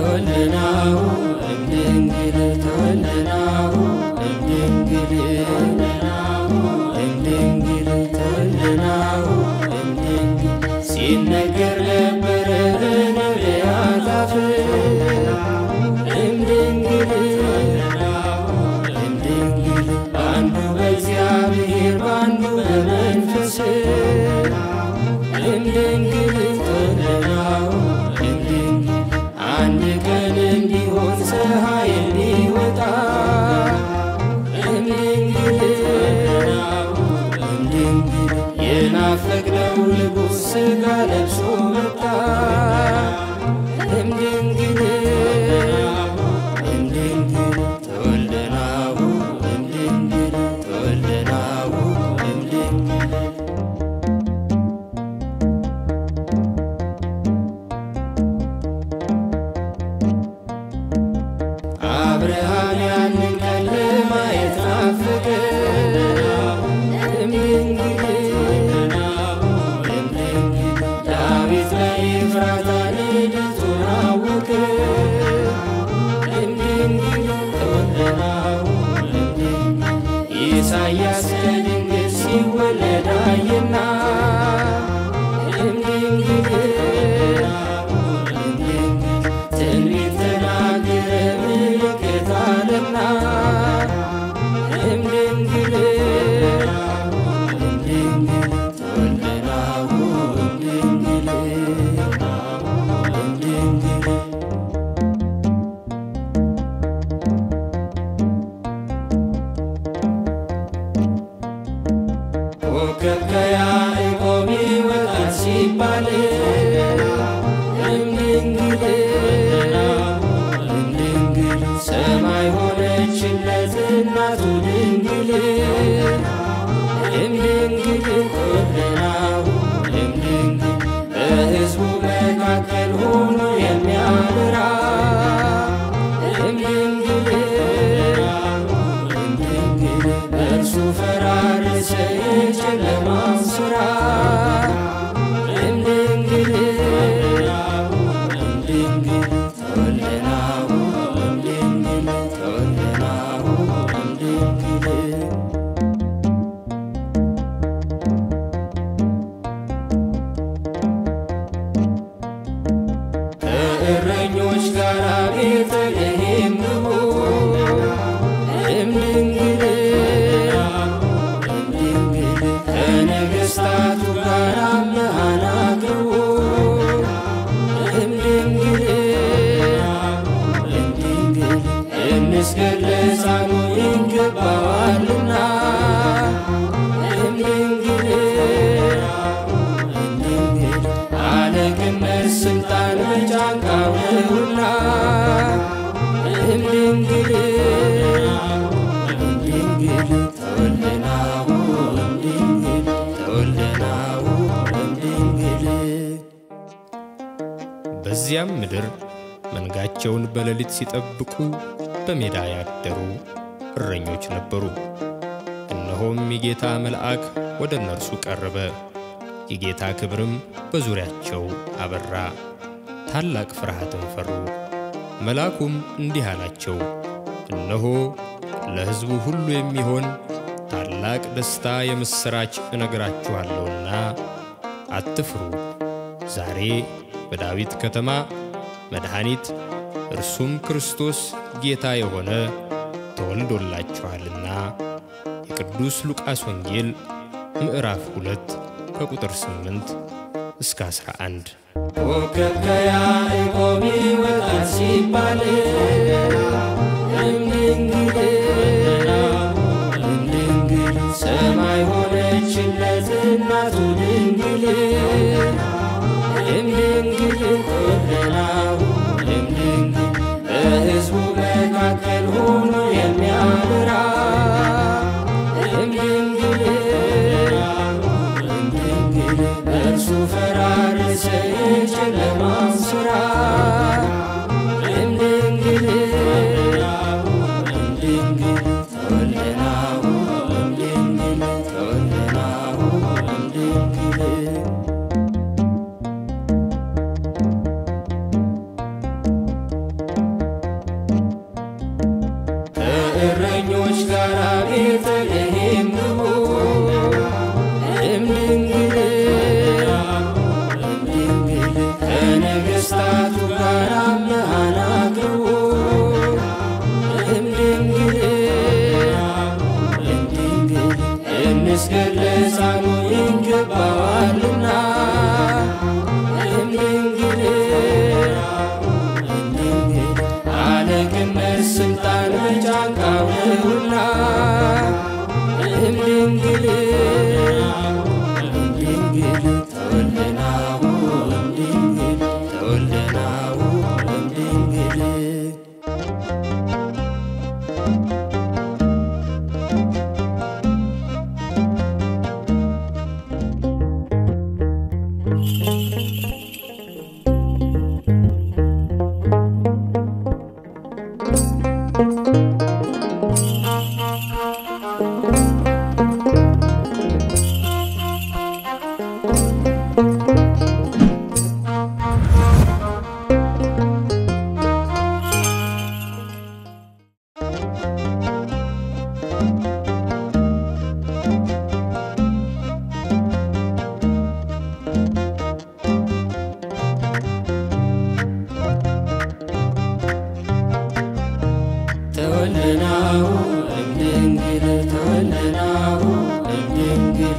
ተወልደናሁ እምድንግል ተወልደናሁ እምድንግል እምድንግል ተወልደናሁ እምድንግል ሲነገር ነበረ በነቢያት አፍ እምድንግል እምድንግል በአንዱ በእግዚአብሔር በአንዱ በመንፈስ እምድንግል ተወልደናሁ እምድንግል አንድ ቀን እንዲሆን ፀሐይ እንዲወጣ እምድንግል እምድንግል የናፈቅነው ንጉሥ ሥጋ ለብሶ መጣ እምድንግል እምድንግል ተወልደናሁ እምድንግል ተወልደናሁ እምድንግል አብርሃም ያንን ቀን ለማየት ናፈቀ እምድንግል እምድንግል ዳዊት በኤፍራታ ልደቱን አወቀ እምድንግል ተወልደናሁ እምድንግል ኢሳይያስ ከድንግል ሲወለድ አየና እምድንግል እምድንግል ትንቢት ተናገረ ምልክት አለና እምድንግል እምድንግል ተወልደናሁ እምድንግል እምድንግል ኮከብ ከያዕቆብ ይወጣል ሲባል እምድንግል እምድንግል ሰማይ ሆነችለት እናቱ ድንግል እምድንግል ተወልደናሁ እምድንግል በሕዝቡ መካከል ሆኖ የሚያበራ እምድንግል እምድንግል በእርሱ ፈራረሰ የጨለማው ሥራ እምድንግል እምድንግል ተወልደናሁ እምድንግል ተወልደናሁ እምድንግል ከእረኞች ጋር ቤተልሔም ግቡ እምድንግል እምድንግል ከነገሥታቱ ጋር አምሃን አቅርቡ እምድንግል እምድንግል እንስገድ ለሕፃኑ ይገባዋልና እምድንግል እምድንግል አለቅነት ስልጣን በጫንቃው ነውና እምድንግል እምድንግል ተወልደናሁ እምድንግል ተወልደናሁ እምድንግል በዚያም ምድር መንጋቸውን በሌሊት ሲጠብቁ በሜዳ ያደሩ እረኞች ነበሩ። እነሆም የጌታ መልአክ ወደ እነርሱ ቀረበ፣ የጌታ ክብርም በዙሪያቸው አበራ፣ ታላቅ ፍርሃትን ፈሩ። መልአኩም እንዲህ አላቸው፣ እነሆ ለሕዝቡ ሁሉ የሚሆን ታላቅ ደስታ የምሥራች እነግራችኋለሁና አትፍሩ። ዛሬ በዳዊት ከተማ መድኃኒት እርሱም ክርስቶስ ጌታ የሆነ ተወልዶላችኋልና። የቅዱስ ሉቃስ ወንጌል ምዕራፍ 2 ከቁጥር 8 እስከ 11 ኮከብ ከያዕቆብ ይወጣል ሲባል እምድንግል እምድንግል ሰማይ ሆነችለት እናቱ ድንግል እምድንግል ተወልደናሁ እምድንግል በሕዝቡ መካከል ሆኖ የሚያበራ እምድንግል እምድንግል በእርሱ ፈራረሰ የጨለማው ሥራ እምድንግል መስገድ ለሕፃኑ ይገባዋልና እምድንግል እምድንግል አለቅነት ስልጣን በጫንቃው ነውና እምድንግል እምድንግል ተወልደናሁ እምድንግል ተወልደናሁ እምድንግል ተወልደናሁ እምድንግል ተወልደናሁ እምድንግል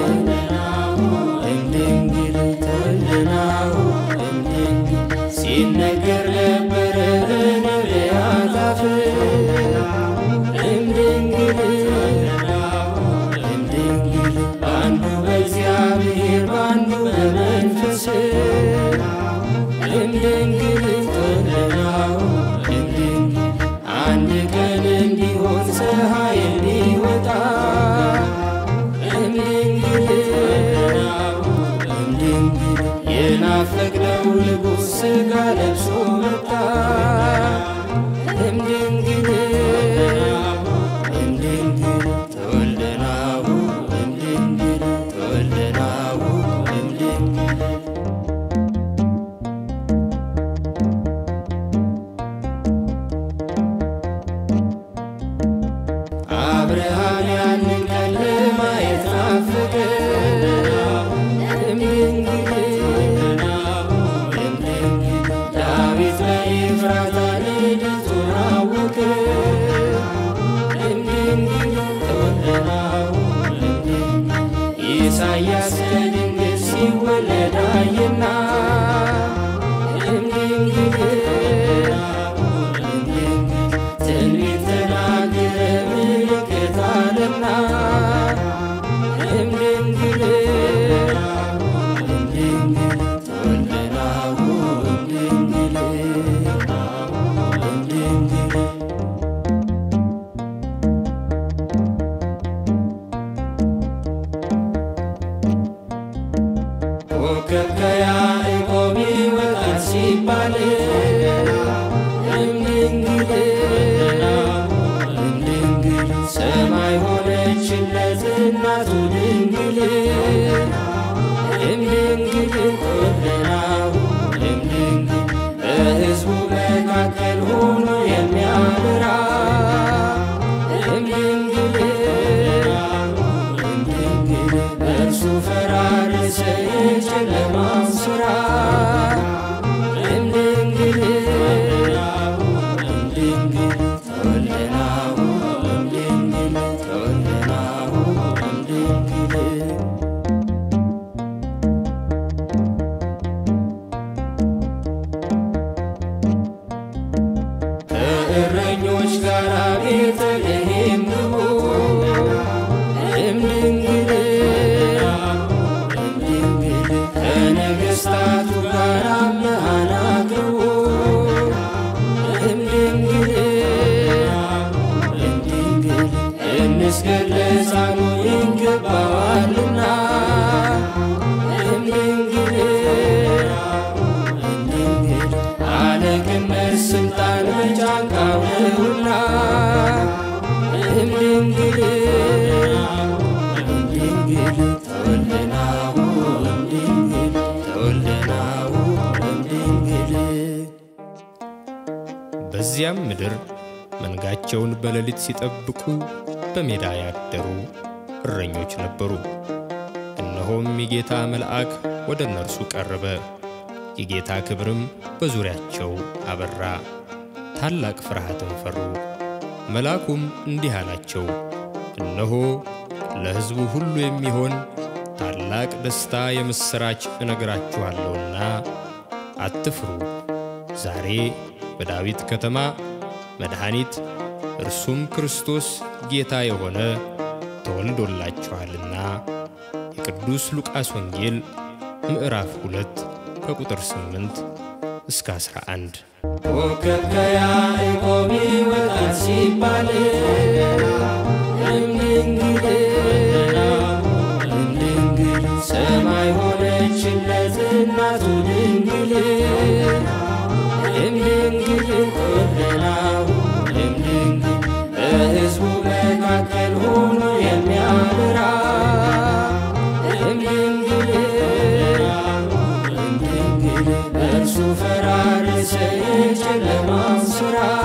እምድንግል ተወልደናሁ እምድንግል ሲነገር ነበረ በነቢያት አፍ እምድንግል እምድንግል በአንዱ በእግዚአብሔር በአንዱ በመንፈስ እምድንግል ተወልደናሁ እምድንግል አንድ ቀን እንዲሆን ፀሐይ እንዲወጣ እምድንግል እምድንግል የናፈቅነው ንጉሥ ሥጋ ለብሶ መጣ እምድንግል እምድንግል ተወልደናሁ እምድንግል ተወልደናሁ እምድንግል አብርሃም ያንን ቀን ለማየት ናፈቀ። እምድንግል እምድንግል ዳዊት በኤፍራታ ልደቱን አወቀ። እምድንግል ተወልደናሁ እምድንግል ኢሳያስ ከድንግል ሲወለድ አየና እምድንግል እምድንግል ትንቢት ተናገረ ምልክት አለና እምድንግል እምድንግል ተወልደናሁ እምድንግል እምድንግል ኮከብ ከያዕቆብ ይወጣል ሲባል እምድንግል እምድንግል ሰማይ ሆነችለት እናቱ ድንግል እምድንግል ተወልደናሁ እምድንግል በሕዝቡ መካከል ሆኖ የሚያበራ እምድንግል እምድንግል በእርሱ ፈራረሰ የጨለማው ሥራ እምድንግል እምድንግል ተወልደናሁ እምድንግል ተወልደናሁ እምድንግል ከእረኞች ጋር ቤተልሔም ግቡ እምድንግል እምድንግል ከነገሥታቱ ጋር አምሃን አቅርቡ እምድንግል እምድንግል እንስገድ ለሕፃኑ ይገባዋልና እምድንግል እምድንግል አለቅነት ስልጣን በጫንቃው ነውና እምድንግል እምድንግል ተወልደናሁ እምድንግል ተወልደናሁ እምድንግል በዚያም ምድር መንጋቸውን በሌሊት ሲጠብቁ በሜዳ ያደሩ እረኞች ነበሩ። እነሆም የጌታ መልአክ ወደ እነርሱ ቀረበ፣ የጌታ ክብርም በዙሪያቸው አበራ፣ ታላቅ ፍርሃትን ፈሩ። መልአኩም እንዲህ አላቸው፣ እነሆ ለሕዝቡ ሁሉ የሚሆን ታላቅ ደስታ የምሥራች እነግራችኋለሁና አትፍሩ። ዛሬ በዳዊት ከተማ መድኃኒት እርሱም ክርስቶስ ጌታ የሆነ ተወልዶላችኋልና። የቅዱስ ሉቃስ ወንጌል ምዕራፍ 2 ከቁጥር 8 እስከ 11። ኮከብ ከያዕቆብ ይወጣል ሲባል እምድንግል እምድንግል ሰማይ ሆነችለት እናቱ ድንግል እምድንግል ኮለናው እምድንግል በሕዝቡ መካከል ሆኖ የሚያበራ እምድንግል እምድንግል በእርሱ ፈራረሰ የጨለማው ሥራ